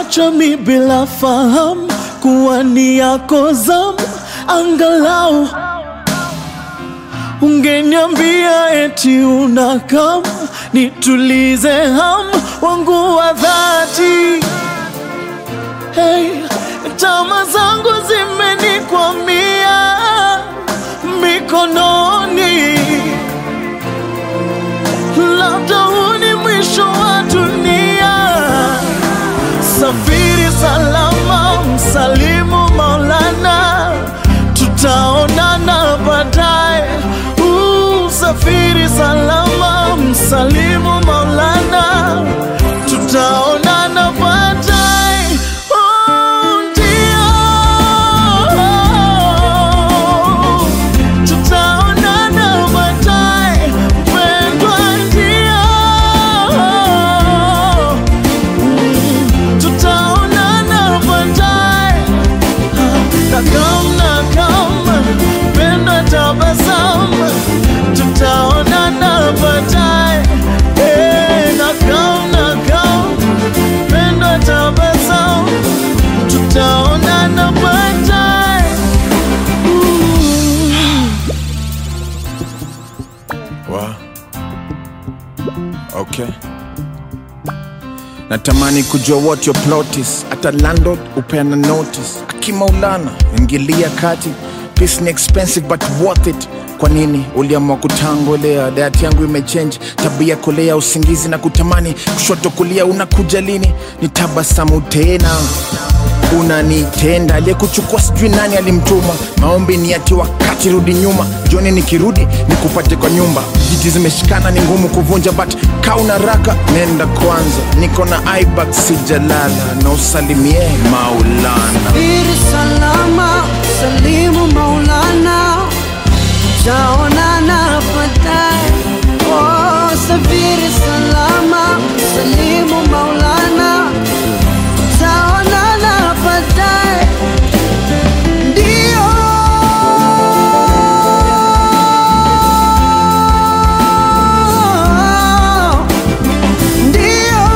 Umeniacha mi bila fahamu kuwa ni yako zamu, angalau ungeniambia eti unakam nitulize ham wangu wa dhati. Hey, tama zangu zimenikwamia mikononi, labda huu ni mwisho wa dunia. Safiri salama, msalimu Maulana, tutaonana baadaye. Uh, Safiri salama, msalimu Maulana, tutaonana baadaye. Oh, ndio. Tutaonana baadaye, mpendwa, ndio tutaonana baadaye. Nakam nakam, penda tabasamu, tutaonana baadaye. Eh, nakam nakam, penda tabasamu, tutaonana baadaye. Wa. Okay. Natamani kujua what your plot is. Hata landlord upeana notice. Akimaulana ingilia kati. Peace ni expensive but worth it. Kwa nini uliamua kutangolea? Diet yangu imechange, tabia kolea, usingizi na kutamani, kushoto kulia, unakuja lini? Ni tabasamu tena unanitenda aliyekuchukua sijui nani alimtuma maombi ni ati wakati rudi nyuma joni nikirudi nikupate kwa nyumba jiti zimeshikana ni ngumu kuvunja but kauna raka nenda kwanza niko na ibak sijalala na usalimie maulana Safiri salama, salimu Maulana, tutaonana baadaye. Oh, safiri salama, salimu Maulana, tutaonana baadaye. Ndio. Ndio.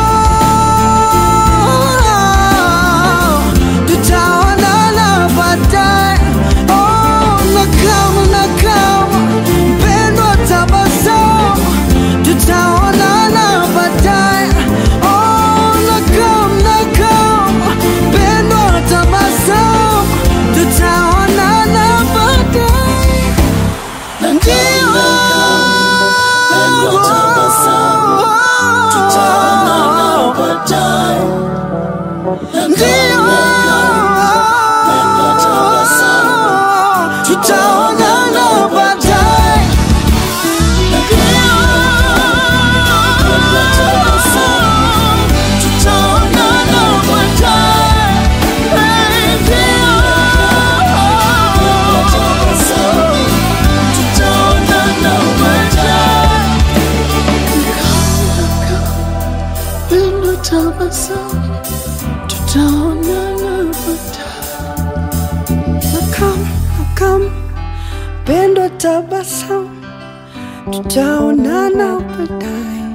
Tutaonana baadaye. Oh, nakam, nakam, mpendwa, tabasamu. Tutaonana baadaye. Oh, nakam, nakam, mpendwa, tabasamu. Tutaonana baadaye. Ndio. Ndio. Tutaonana baadaye. Tutaonana baadaye. Tutaonana baadaye. Pendo tabasamu, tutaonana baadaye. Nakam, nakam, pendo tabasamu, tutaonana baadaye.